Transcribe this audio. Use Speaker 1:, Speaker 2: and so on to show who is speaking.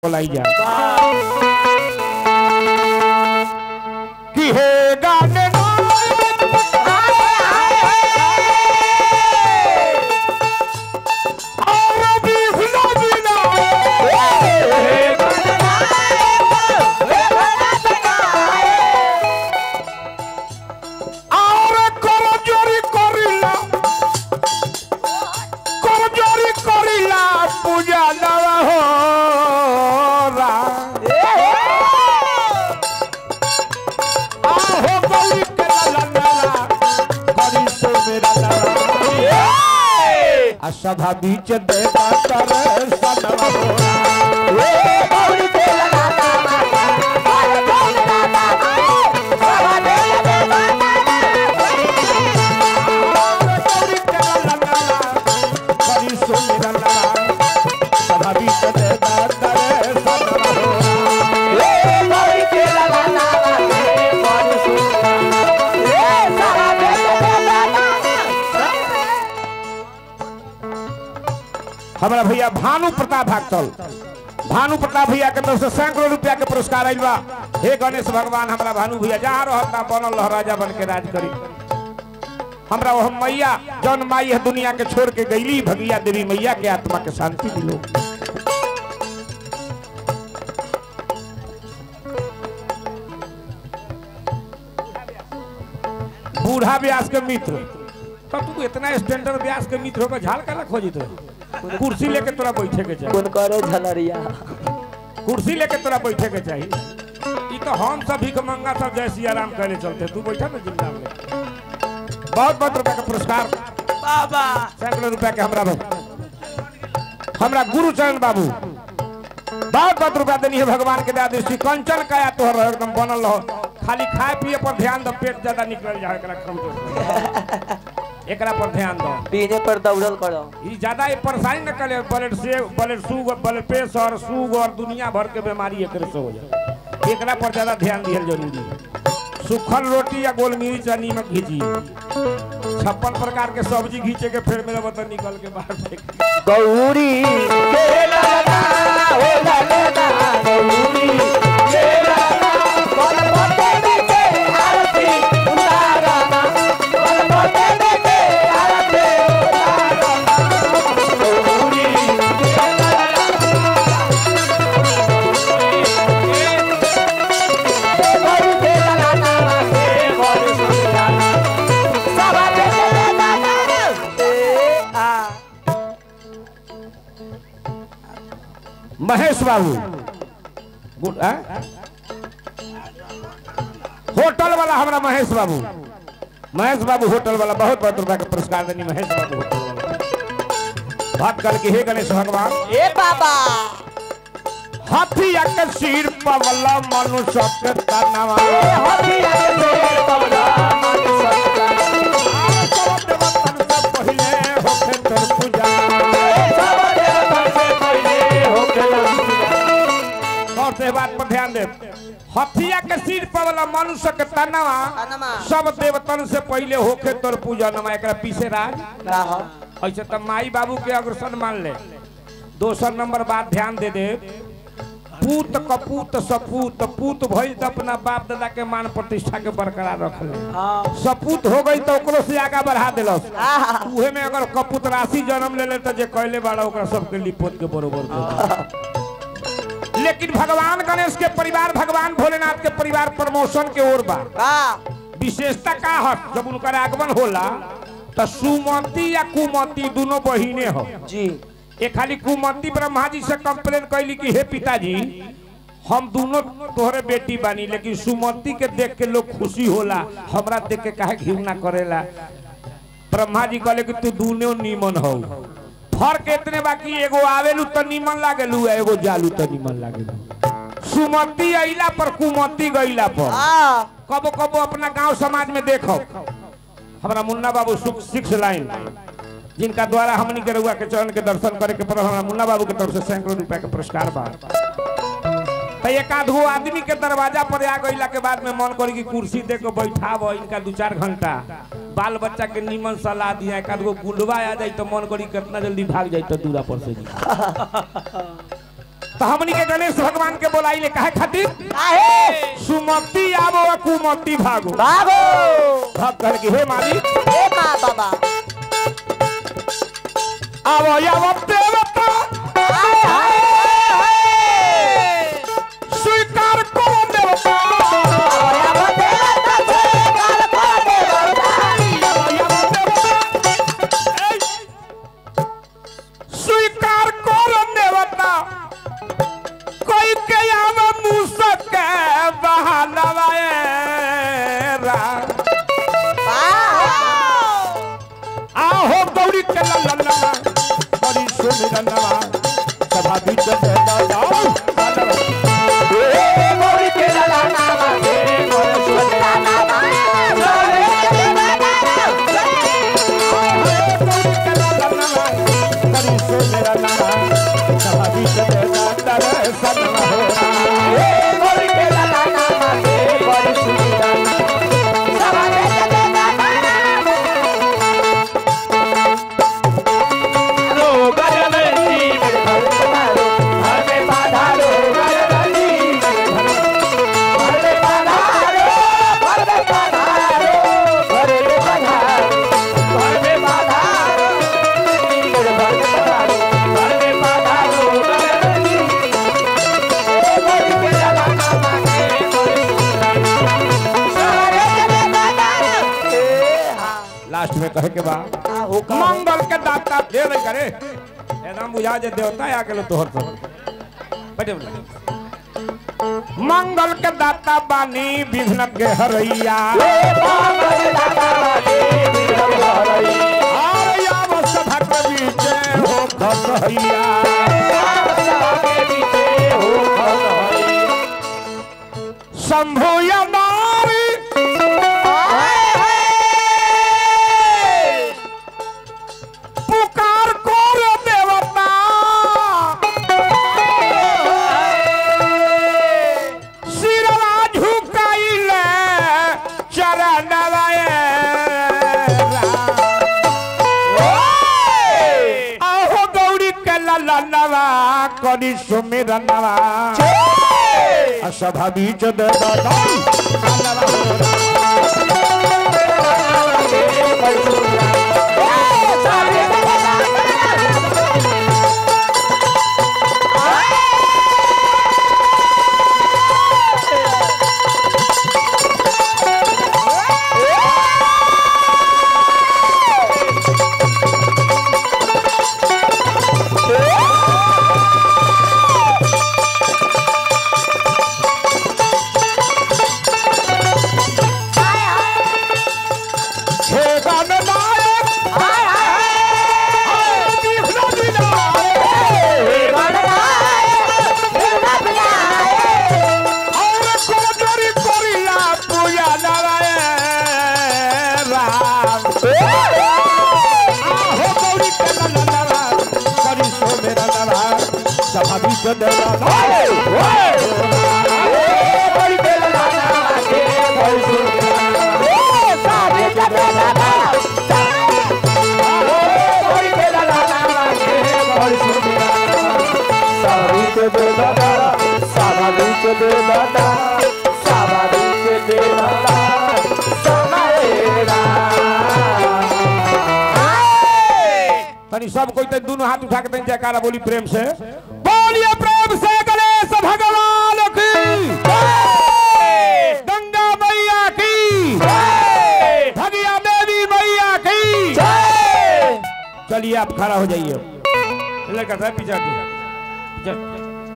Speaker 1: बोलाई जा कि हे गाने और भी हुला बिना हे और করজরি করিলা করজরি করিলা পূজা দেওয়া হোরা আহো গলি কে লালা লালা করি সো মেরা লালা আশা বিচ দেখা করে সদা হোরা গলি কে লালা লালা করি সো মেরা লালা সদা বিচ দেখা করে সদা হোরা हमारा भैया भानु प्रताप भागतल भानु प्रताप भैया के तरफ से सैकड़ों रुपया के पुरस्कार आइल बा हे गणेश भगवान हमारा भानु भैया जहाँ रहता बनल रह राजा बन के राज करी हमरा वह मैया जौन माई है दुनिया के छोड़ के गईली भगिया देवी मैया के आत्मा के शांति दिलो बूढ़ा व्यास के मित्र तब तू इतना स्टैंडर्ड व्यास के मित्र होकर झाल काला खोजित रहे कुर्सी लेके तोरा बैठे के चाहिए
Speaker 2: कौन करे झलरिया
Speaker 1: कुर्सी लेके तोरा बैठे के चाहिए ई तो हम सब भीख मंगा सब जय सिया राम कहले चलते तू बैठा ना जिंदा में बहुत बहुत रुपया का पुरस्कार
Speaker 2: बाबा
Speaker 1: सैकड़ों रुपया के हमरा भाई हमरा गुरुचरण बाबू बहुत बहुत रुपया देनी है भगवान के दया दृष्टि कंचन काया तोहर रहो, एकदम बनल रहो खाली खाए पिए पर ध्यान दो पेट ज्यादा निकल जाए एकरा कमजोर एकरा पर ध्यान दो
Speaker 2: पीने पर दौड़ल करो
Speaker 1: ई ज्यादा ये परेशानी न करे ब्लड से blood sugar blood pressure sugar दुनिया भर के बीमारी एकरे से हो जाए एकरा पर ज्यादा ध्यान दिहल जरूरी है सूखल रोटी या गोल मिर्च या नीमक घीची छप्पन प्रकार के सब्जी घीचे के फेर मेरा बता निकल के बाहर फेंक
Speaker 2: गौरी के लाला हो लाला गौरी के लाला बोल बोते बेटे आरती उतारा बोल बोते बेटे आरती उतारा गौरी के लाला गौरी के लाला के गौरी के लाला सब बेटे लाला ए आ
Speaker 1: महेश बाबू गुड आ? होटल वाला हमारा महेश बाबू महेश बाबू होटल वाला बहुत बहुत रुपया का पुरस्कार देनी महेश बाबू होटल वाला बात कर के हे गणेश भगवान
Speaker 2: ए बाबा
Speaker 1: हाथिया के सिर पवला मनुष्य के तनवा
Speaker 2: हथिया के शेर पवला मन सत्ता
Speaker 1: सब देवतन से पहिले होखे तोर पूजा
Speaker 2: सब देवतन से पहले होके
Speaker 1: और से बात पर ध्यान दे हथिया के सिर पवला मनुष्य के तनवा
Speaker 2: तनवा।
Speaker 1: सब देवतन से पहिले होखे तोर पूजा नमा एकरा पीछे राज
Speaker 2: का हो
Speaker 1: ऐसे तो माई बाबू के अग्रसर मान ले दोसर नंबर बात ध्यान दे दे पूत कपूत सपूत पूत भइल तो अपना बाप दादा के मान प्रतिष्ठा के बरकरार रख ले
Speaker 2: हां
Speaker 1: सपूत हो गई तो ओकरो से आगा बढ़ा दिलस
Speaker 2: आहा
Speaker 1: उहे में अगर कपूत राशि जन्म ले ले तो जे कहले बाड़ा ओकरा सबके लिपोत के बरोबर दे। लेकिन भगवान गणेश के परिवार भगवान भोलेनाथ के परिवार प्रमोशन के ओर बा
Speaker 2: वाह
Speaker 1: विशेषता का है जब उनका आगमन होला तो सुमति या कुमति दोनों बहिने हो
Speaker 2: जी
Speaker 1: एक खाली कुमति ब्रह्मा जी से कंप्लेन कैली कि हे पिताजी हम दोनों तोहरे बेटी बानी लेकिन सुमति के देख के लोग खुशी होला हमरा देख के काहे घृणा करेला ब्रह्मा जी कहले कि तू दोनों नीमन हो फर्क इतने बाकी एगो आवेलू तो नीमन लागेलू आ एगो जालू तो नीमन लागेलू सुमति अइला पर कुमति गइला पर
Speaker 2: आ
Speaker 1: कबो कबो अपना गांव समाज में देखो हमारा मुन्ना बाबू सिक्स लाइन जिनका द्वारा हमनी के रउआ के चरण के दर्शन करे के पर हमारा मुन्ना बाबू के तरफ से सैकड़ों रुपया के पुरस्कार बा तो एक आध गो आदमी के दरवाजा पर आ गईला के बाद में मन करी कि कुर्सी दे के बैठाब इनका दू चार घंटा बाल बच्चा के निमन सलाह दिया एक आध गो गुंडवा आ जाई तो मन करी कितना जल्दी भाग जाई तो दूरा पर से जी तो हमनी के गणेश भगवान के बोलाई ले काहे खातिर
Speaker 2: काहे
Speaker 1: सुमति आवो आ कुमति भागो
Speaker 2: बाबू
Speaker 1: भक्त कहल कि हे मालिक
Speaker 2: हे माँ बाबा
Speaker 1: आवो आवो देवता
Speaker 2: हाय हाय हाय
Speaker 1: स्वीकार करो देवता
Speaker 2: ओया बतेला तसे काल को देवता
Speaker 1: ए, स्वीकार करो देवता कोई के आवे मूसक के बहानवा ए रा आहो गौरी के लल्ला बड़ी सुमिरनवा सभा बीच में जाओ बड़ी सुमिरनवा सभा बीच में जाकर सनवा हो लास्ट में कहे के बाद मंगल के दाता दे नहीं करे एकदम बुझा जे देवता आ गेलो तोहर सब बैठे बोला मंगल के दाता बानी विघ्न के हरैया और याव सभा के बीच हो खसैया शंभु या नारी पुकार कोर देवता सिरवा झुकाइले चरणवा आहो गौरी के ललनवा करी सुमिरनवा सभा बीच दे हे गणनायक विघ्न विनायक और कोजरी कोरिया पूजा नारायण राम आहो गौरी के ललनवा करी सो मेरा नवा सभा बीच देवा तनी सब कोई तो दोनों हाथ उठा के तनी जयकारा बोली प्रेम से बोलिए प्रेम से गणेश भगवान की गंगा मैया की भगिया देवी मैया की चलिए आप खड़ा हो जाइए लड़का साहब पीछे हटिए। पीछे।